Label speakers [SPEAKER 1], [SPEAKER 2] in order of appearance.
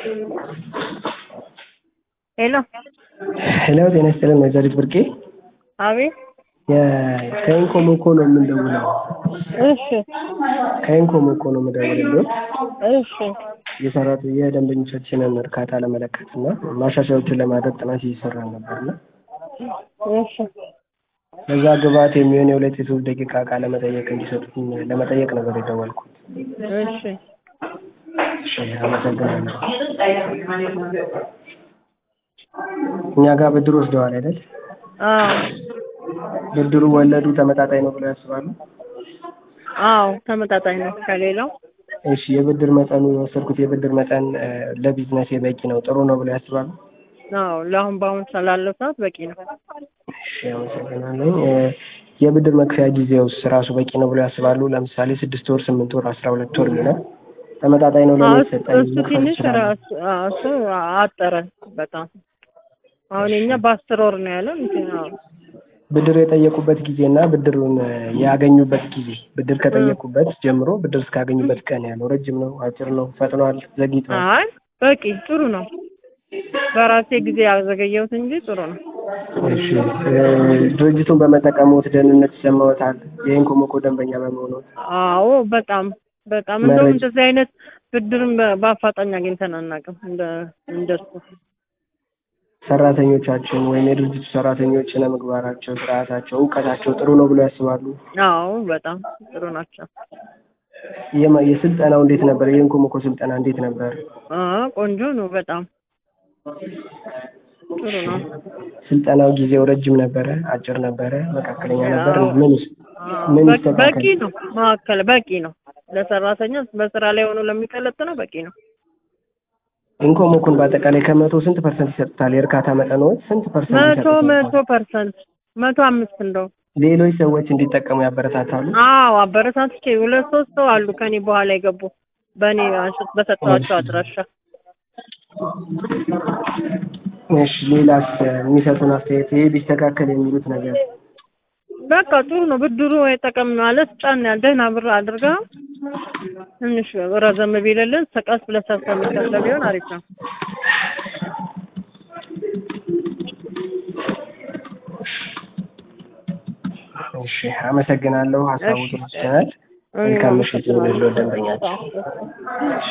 [SPEAKER 1] ሄሎ
[SPEAKER 2] ሄሎ ጤና ይስጥልን ወይዘሪት ብርቄ
[SPEAKER 1] አቤት
[SPEAKER 2] ከኢንኮሞኮ ነው የምንደውለው።
[SPEAKER 1] እሺ
[SPEAKER 2] ከኢንኮሞኮ ነው የምደውልልዎት
[SPEAKER 1] እሺ
[SPEAKER 2] የሰራት የደንበኞቻችንን እርካታ ለመለካት እና ማሻሻያዎችን ለማድረግ ጥናት እየሰራን ነበርና
[SPEAKER 1] እሺ
[SPEAKER 2] ለዛ ግብዓት የሚሆን የሁለት የሶስት ደቂቃ ቃለ መጠየቅ እንዲሰጡኝ ለመጠየቅ ነበር የደወልኩት።
[SPEAKER 1] እሺ
[SPEAKER 2] እሺ አመሰግናለሁ። እኛ ጋር ብድር ወስደዋል አይደል?
[SPEAKER 1] አዎ
[SPEAKER 2] ብድሩ ወለዱ ተመጣጣኝ ነው ብለው ያስባሉ?
[SPEAKER 1] አዎ ተመጣጣኝ ነው ከሌላው
[SPEAKER 2] እሺ የብድር መጠኑ የወሰድኩት የብድር መጠን እ ለቢዝነሴ በቂ ነው ጥሩ ነው ብለው ያስባሉ?
[SPEAKER 1] አዎ ለአሁን በአሁን ስላለው ሰዓት በቂ ነው
[SPEAKER 2] እሺ አመሰግናለሁ። እ የብድር መክፈያ ጊዜውስ ራሱ በቂ ነው ብለው ያስባሉ? ለምሳሌ ስድስት ወር፣ ስምንት ወር፣ አስራ ሁለት ወር የሚለው ተመጣጣኝ ነው
[SPEAKER 1] አዎ
[SPEAKER 2] ለእኔ
[SPEAKER 1] እሱ
[SPEAKER 2] የተሰጠኝ
[SPEAKER 1] እሱ
[SPEAKER 2] መክፈል
[SPEAKER 1] ትንሽ
[SPEAKER 2] እችላለሁ?
[SPEAKER 1] ራሱ አዎ እሱ አጠረ በጣም አሁን የኛ በአስር ወር ነው ያለው እንትን አዎ
[SPEAKER 2] ብድር የጠየቁበት ጊዜ እና ብድሩን እ ያገኙበት ጊዜ ብድር ከጠየቁበት ጀምሮ ብድር እስካገኙበት ቀን ያለው ረጅም ነው አጭር ነው ፈጥኗል ዘግይቷል?
[SPEAKER 1] አይ በቂ ጥሩ ነው በራሴ ጊዜ ያዘገየሁት እንጂ ጥሩ ነው
[SPEAKER 2] እሺ እ ድርጅቱን በመጠቀምዎት ደህንነት ይሰማዎታል? የኢንኮሞኮ ደንበኛ በመሆንዎት?
[SPEAKER 1] አዎ በጣም በጣም እንደውም
[SPEAKER 2] መረጃ-
[SPEAKER 1] እንደዚህ አይነት ብድርን በ- በአፋጣኝ አግኝተን አናውቅም እንደ እንደሱ
[SPEAKER 2] ሰራተኞቻችን ወይም የድርጅቱ ሰራተኞች ስነ ምግባራቸው፣ ስርዓታቸው፣ እውቀታቸው ጥሩ ነው ብለው ያስባሉ?
[SPEAKER 1] አዎ በጣም ጥሩ ናቸው
[SPEAKER 2] የማ- የስልጠናው እንዴት ነበር? የኢንኮሞኮ ስልጠና እንዴት ነበር?
[SPEAKER 1] አ ቆንጆ ነው በጣም ጥሩ ነው
[SPEAKER 2] ስልጠናው ጊዜው ረጅም ነበረ? አጭር ነበረ? መካከለኛ ነበር?
[SPEAKER 1] አዎ።
[SPEAKER 2] ምን
[SPEAKER 1] አዎ፣
[SPEAKER 2] ምን
[SPEAKER 1] በቂ-
[SPEAKER 2] ይስተካከል?
[SPEAKER 1] በቂ ነው መካከል በቂ ነው ለሰራተኛ በስራ ላይ ሆኖ ለሚቀለጥነው በቂ ነው
[SPEAKER 2] ኢንኮሞኮን በአጠቃላይ ከመቶ ስንት ፐርሰንት ይሰጡታል? የእርካታ መጠንዎት ስንት ፐርሰንት
[SPEAKER 1] መቶ
[SPEAKER 2] ይሰጡታል?
[SPEAKER 1] መቶ ፐርሰንት መቶ አምስት እንደው
[SPEAKER 2] ሌሎች ሰዎች እንዲጠቀሙ ያበረታታሉ?
[SPEAKER 1] አዎ አበረታትቼ ሁለት ሶስት ሰው አሉ ከኔ በኋላ የገቡ በእኔ አንሽት በሰጠኋቸው አድራሻ
[SPEAKER 2] እሺ ሌላስ የሚሰጡን አስተያየት ይሄ ቢስተካከል የሚሉት ነገር
[SPEAKER 1] በቃ ጥሩ ነው ብድሩ አይጠቀም ማለት ጫን ያለ ደህና ብር አድርጋ ትንሽ ረዘም ቢልልን ቀስ ብለህ ሰርተህ የምትከፍለው ቢሆን አሪፍ ነው
[SPEAKER 2] እሺ አመሰግናለሁ። ሀሳቡ
[SPEAKER 1] እሺ።
[SPEAKER 2] ተወስደናል። መልካም ምሽት ይሁንልዎ ደንበኛችን።